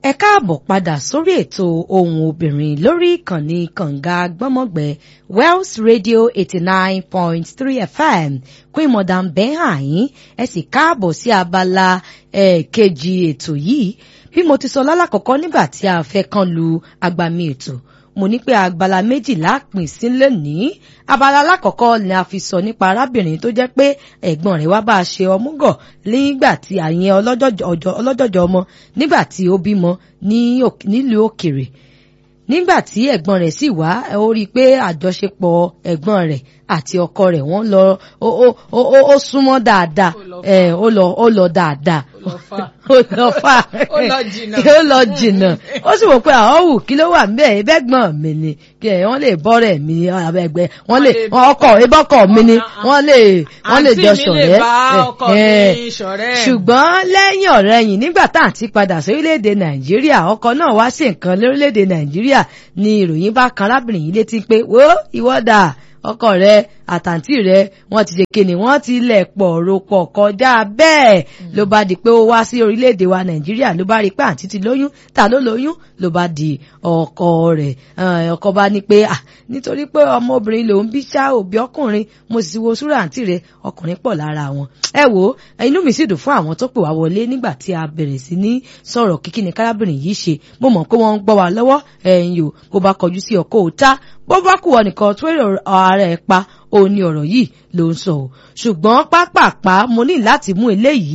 ẹ káàbọ̀ padà sórí ètò ohùn obìnrin lórí ìkànnì kànga gbọ́mọ̀gbẹ́ Wells Radio eighty nine point three FM Queen Madam bẹ́hàn yín ẹ sì káàbọ̀ sí abala kejì ètò yìí bí mo ti sọ lálàkọ́kọ́ nígbà tí a fẹ́ kán lu agbami ètò mo ní pé abala méjìlá pín sí lónìí abala alákọ̀ọ́kọ́ ni a fi sọ nípa arábìnrin tó jẹ́ pé ẹ̀gbọ́n rẹ̀ wá bá a ṣe ọmúgọ̀ nígbà tí àyẹn ọlọ́jọ̀jọ̀ ọmọ nígbà tí ó bímọ nílùú òkèrè nígbà tí ẹ̀gbọ́n rẹ̀ sì wá ó rí i pé àjọṣepọ̀ ẹ̀gbọ́n rẹ̀ àti ọkọ rẹ̀ wọ́n lọ ó súnmọ́ dáadáa ó lọ ó lọ dáadáa ó lọ fà ó lọ jìnnà ó lọ jìnnà ó sì wò pé àwọn wù kí ló wà níbẹ̀ ẹ̀bẹ́gbọ̀n mi ni kí wọ́n lè bọ́rẹ̀ mi ẹgbẹ́ wọ́n lè ọkọ ìbọ́kọ̀ mi ni wọ́n lè wọ́n lè jọ ṣọ̀rẹ́ ṣùgbọ́n lẹ́yìn ọ̀rẹ́yìn nígbà tá à ń ti padà sórílẹ̀-èdè nàìjíríà ọkọ náà wá sí nǹkan lórílẹ̀-èdè nàìjíríà ni ìròyìn bá kan arábìnrin yìí létí pé wo ìwọ́dà ọkọ rẹ àtàntì rẹ wọ́n ti ṣe kíni wọ́n ti lẹ̀ pọ̀ ropọ̀ kọjá bẹ́ẹ̀ ló bá di pé ó wá sí orílẹ̀-èdè wa nàìjíríà ló bá rí pé àǹtí ti lóyún ta ló lóyún ló bá di ọkọ rẹ̀ ọkọ bá ní pé ah nítorí pé ọmọbìnrin lòún bí ṣá òbí ọkùnrin mo sì wo súrà àǹtí rẹ ọkùnrin pọ̀ lára wọn ẹ wo inú mi sì dùn fún àwọn tó pè wá wọlé nígbà tí a bẹ̀rẹ̀ sí ní sọ̀rọ̀ kíkí ni kárábìnrin yìí ṣe mo mọ̀ pé wọ́n ń gbọ́ wa lọ́wọ́ ẹ̀yìn o bó bá kọjú sí ọkọ òta bó bá kù ọ nìkan tó èrò ara ẹ̀ pa òun ni ọ̀rọ̀ yìí ló ń sọ o ṣùgbọ́n pápápá mo ní láti mú eléyìí